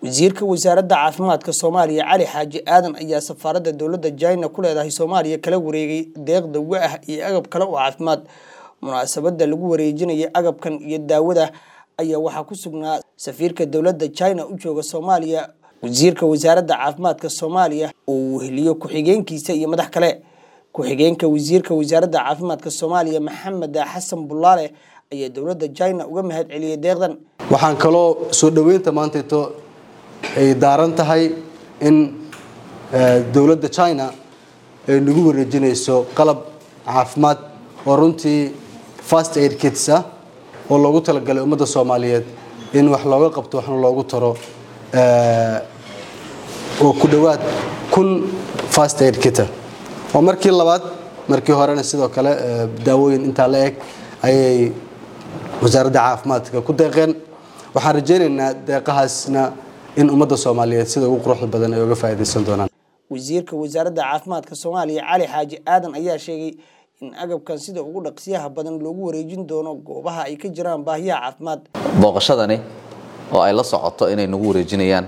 wasiirka wasaaradda caafimaadka soomaaliya cali xaaji aadan ayaa safaaradda dowladda jina ku leedahay soomaaliya kala wareegay deeq dawo ah iyo agab kale oo caafimaad munaasabadda lagu wareejinaya agabkan iyo daawada ayaa waxaa ku sugnaa safiirka dowladda jina u jooga soomaaliya wasiirka wasaaradda caafimaadka soomaaliya oo uu heliyo ku-xigeenkiisa iyo madax kale ku-xigeenka wasiirka wasaaradda caafimaadka soomaaliya maxamed xasan bulaale ayaa dowladda jina uga mahad celiyay deeqdan waxaan kaloo soo dhoweynta maantaito ay daaran tahay in dowladda china ay nagu wareejinayso qalab caafimaad oo runtii fast aid kits ah oo loogu talagalay ummadda soomaaliyeed in wax looga qabto waxna loogu taro oo ku dhowaad kun fast aid kita oo markii labaad markii horena sidoo kale daawooyin intaa la eg ayay wasaaradda caafimaadka ku deeqeen waxaan rajaynaynaa deeqahaasna in ummadda soomaaliyeed sida ugu quruxda badan ay uga faa'iidaysan doonaan wasiirka wasaaradda caafimaadka soomaaliya cali xaaji aadan ayaa sheegay in agabkan sida ugu dhaqsiyaha badan loogu wareejin doono goobaha ay ka jiraan baahiyaha caafimaad booqashadani oo ay la socoto inay nagu wareejinayaan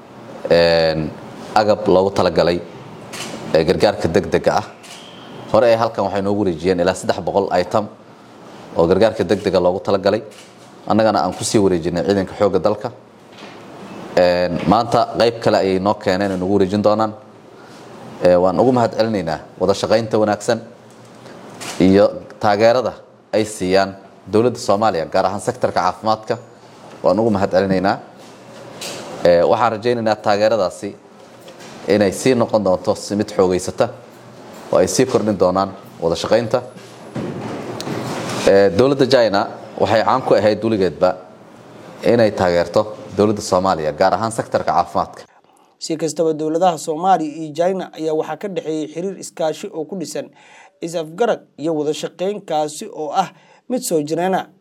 agab loogu talagalay gargaarka degdega ah hore ee halkan waxay noogu wareejiyeen ilaa saddex boqol item oo gargaarka degdega loogu talagalay annagana aan kusii wareejinay ciidanka xoogga dalka maanta qayb kale ayay noo keeneen ay nagu wareejin doonaan waan ugu mahad celinaynaa wada shaqaynta wanaagsan iyo taageerada ay siiyaan dowladda soomaaliya gaar ahaan sektorka caafimaadka waan ugu mahad celinaynaa waxaan rajaynaynaa taageeradaasi inay sii noqon doonto si mid xoogeysata oo ay sii kordhin doonaan wada shaqaynta dowladda china waxay caan ku ahayd weligeedba inay taageerto dowladda soomaaliya gaar ahaan sektorka caafimaadka si kastaba dowladaha soomaaliya iyo jina ayaa waxaa ka dhexeeyay xiriir iskaashi oo ku dhisan is-afgarad iyo wada shaqayn kaasi oo ah mid soo jireena